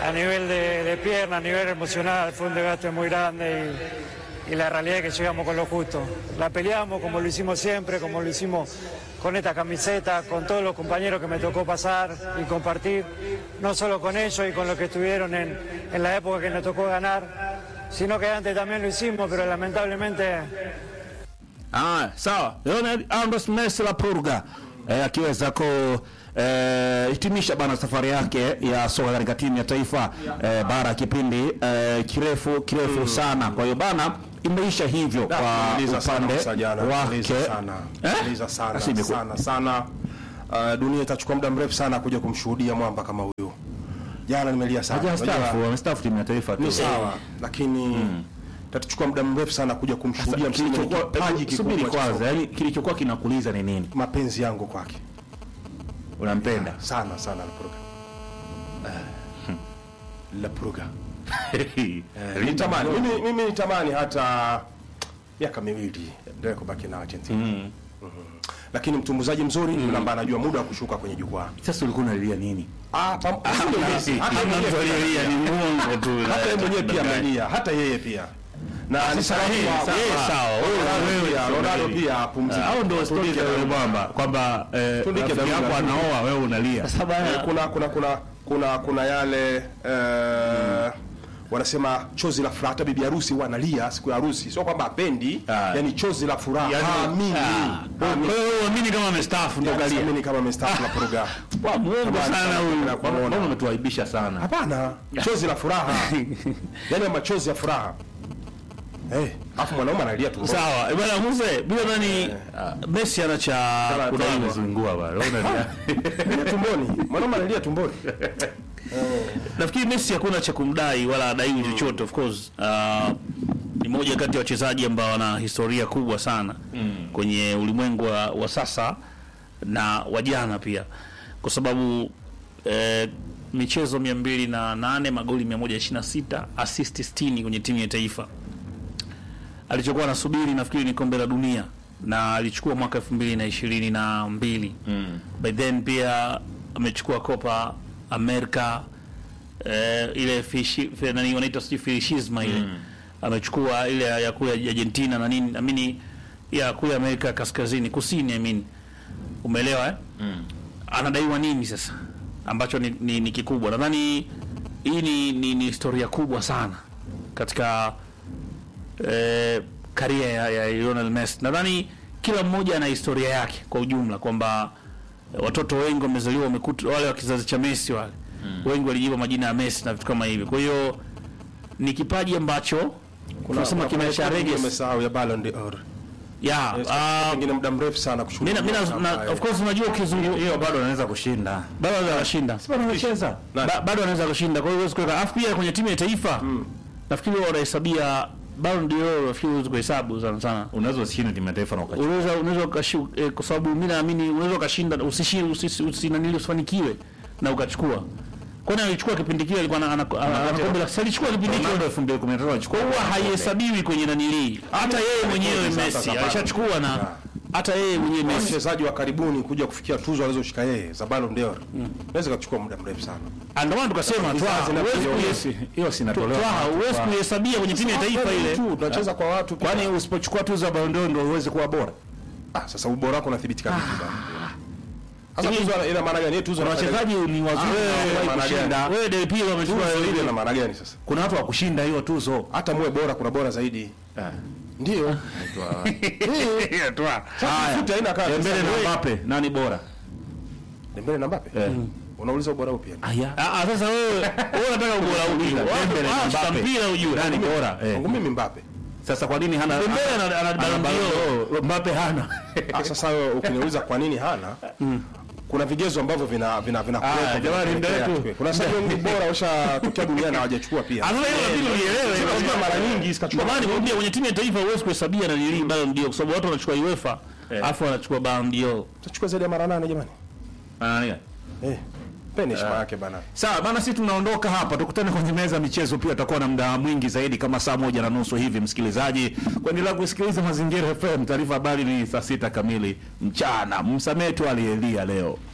a nivel de, de pierna, a nivel emocional, fue un desgaste muy grande y, y la realidad es que llegamos con lo justo. La peleamos como lo hicimos siempre, como lo hicimos con esta camiseta, con todos los compañeros que me tocó pasar y compartir, no solo con ellos y con los que estuvieron en, en la época que nos tocó ganar, sino que antes también lo hicimos, pero lamentablemente Ah, sawa. Lionel Andres Messi la Purga eh, akiweza ku eh, hitimisha bana safari yake ya soka katika timu ya taifa eh, bara ya kipindi eh, kirefu kirefu sana. Kwa hiyo bana imeisha hivyo kwa Tumeuliza sana upande Musa jana, wake. tumeuliza sana. Eh? Tumeuliza sana, Basi imekuwa- sana sana. Uh, dunia itachukua muda mrefu sana kuja kumshuhudia mwamba kama huyu. Jana nimelia sana. Hajastaafu, Unajua, amestaafu timu ya taifa tu. Ni sawa, lakini tatuchukua muda mrefu sana kuja kumshuhudia msimu mwenye Kilichokuwa- kipaji hebu subiri kikubwa cha kwanza, soka. yani kilichokuwa kinakuuliza ni nini? Mapenzi yangu kwake Unampenda? sana sana Lapruga. Lapruga. Nitamani mimi, mimi nitamani hata miaka miwili ndio kubaki na Argentina. Mhm. Lakini mtumbuzaji mzuri yule ambaye anajua muda wa kushuka kwenye jukwaa. Sasa ulikuwa unalilia nini? Ah, pam- sio Messi, hata yeye mwenyewe pia- ni muongo tu. hata yeye mwenyewe pia amelia, hata yeye pia. Na ni sahihi, Yeye sawa, wewe- Ronaldo wewe pia, sio Ronaldo Messi. pia apumzike. au ndio stori Tundike za yule dharura. mwamba kwamba eh, Tundike rafiki dharura. yako anaoa wewe unalia. Eh, kuna kuna kuna kuna kuna yale eh, wanasema chozi la furaha. Hata bibi harusi huwa analia siku ya harusi, sio kwamba apendi, Ah. yani chozi la furaha. Yaani- Haamini. Ah. Kwa Haamini. hiyo wewe uamini kama amestaafu ndio Yani kalia. siamini kama amestaafu la program. Wa muongo Tamani sana sana huyu. kwenda kumwona. Mbona umetuaibisha sana? Hapana, chozi la furaha, yani machozi ya furaha. Eh, afu mwanaume analia tu. Sawa, eh, bwana Muse, bila nani Messi ana cha Kala- kuna kala- imezungua bwana. Wewe unalia. Analia tumboni. Mwanaume analia tumboni. Nafikiri Messi hakuna cha kumdai wala adaiwi chochote of course. Uh, ni moja kati ya wachezaji ambao wana historia kubwa sana kwenye ulimwengu wa, wa sasa na wa jana pia, kwa sababu eh, michezo 208 magoli 126 assist 60 kwenye timu ya taifa. Alichokuwa anasubiri nafikiri ni kombe la dunia na alichukua mwaka 2022 mm. by then pia amechukua Copa America eh, ile fishi, fe- nani wanaita sijui filishisma ile amechukua ile ya ya kule Argentina na nini amini ya kule Amerika kaskazini kusini amini umeelewa eh? anadaiwa nini sasa ambacho ni, ni, ni kikubwa nadhani hii ni, ni, ni historia kubwa sana katika eh, karia ya, ya Lionel Messi nadhani kila mmoja ana historia yake kwa ujumla kwamba eh, watoto wengi wamezaliwa wamekuta wale wa kizazi cha Messi wale wengi walijipa majina ya Messi na vitu kama hivyo kwa hiyo ni kipaji ambacho tunasema kimesha reges Umesahau ya Ballon d'Or. ya Yes, ah, pengine muda mrefu sana kushuhudia. mina, mina, na, of course unajua ukizungumza hiyo bado anaweza kushinda. bado anaweza kushinda Bado anacheza. ba, bado anaweza kushinda kwa hiyo huwezi kuweka alafu pia kwenye timu ya taifa nafikiri wao wanahesabia Ballon d'Or nafikiri huwezi kuhesabu sana sana Unaweza usishinde timu ya taifa na ukacheza. unaweza unaweza ukashi eh, kwa sababu mimi naamini unaweza ukashinda usishi usisi usinanili usifanikiwe na ukachukua kwani alichukua kipindi kile alikuwa ana- ana ana- ana kombe la sasa alichukua kipindi kile Ronaldo 2013 alichukua. huwa haihesabiwi kwenye nanilii hata yeye mwenyewe Sasa Messi za alishachukua na hata yeye mwenyewe Messi mchezaji wa karibuni kuja kufikia tuzo alizoshika yeye za Ballon d'Or. Naweza kuchukua muda mrefu sana. Ah, ndio maana tukasema Hizo Twaha, zina- huwezi hiyo- kuihesi- Hiyo sinatolewa. Twaha, huwezi kuihesabia kwenye timu ya taifa ile tu tunacheza kwa watu pia. Kwani usipochukua tuzo ya Ballon d'Or ndio uweze kuwa bora? Ah, sasa ubora wako unathibitika vipi bana? Sasa tuzo ina maana gani? Tuzo Kuna inafanya- wachezaji ni wazuri Ah, na hawawahi maana gani? kushinda. wewe Del Piero amechukua tuzo ile ile ina maana gani sasa? Kuna watu wa kushinda hiyo tuzo. Hata muwe bora kuna bora zaidi. Ndio. Sasa futa haina kazi. Dembele Sasa na wewe- Mbappe nani bora? Dembele na Mbappe? Unauliza ubora upi? yani? Aya. Ah, ah, sasa wewe wewe unataka ubora upi? Dembele na Watu wa Mbappe. mpira ujue. Nani bora? Eh. Kwangu mimi Mbappe. Sasa kwa nini hana Dembele ana ana ana Ballon d'Or. Ballon Mbappe hana? Ah, sasa wewe ukiniuliza kwa nini hana? Kuna vigezo ambavyo vina vina vina Ah, jamani, ndio tu. Kuna sababu wengi bora washatokea duniani na hawajachukua pia. Ah, sasa hiyo inabidi ulielewe. Lazima mara nyingi Ndio sikachukua. maana nikwambia kwenye timu ya taifa huwezi kuhesabia na nili Ballon d'Or kwa sababu watu wanachukua UEFA alafu wanachukua Ballon d'Or. Tutachukua zaidi ya mara nane jamani. Ana nani? Eh. Peni heshima yake bana. Sawa bana, sisi tunaondoka hapa, tukutane kwenye meza ya michezo. Pia tutakuwa na muda mwingi zaidi, kama saa moja na nusu hivi, msikilizaji, kuendelea kusikiliza Mazingira FM. Taarifa habari ni saa sita kamili mchana. Msamehe tu aliyelia leo.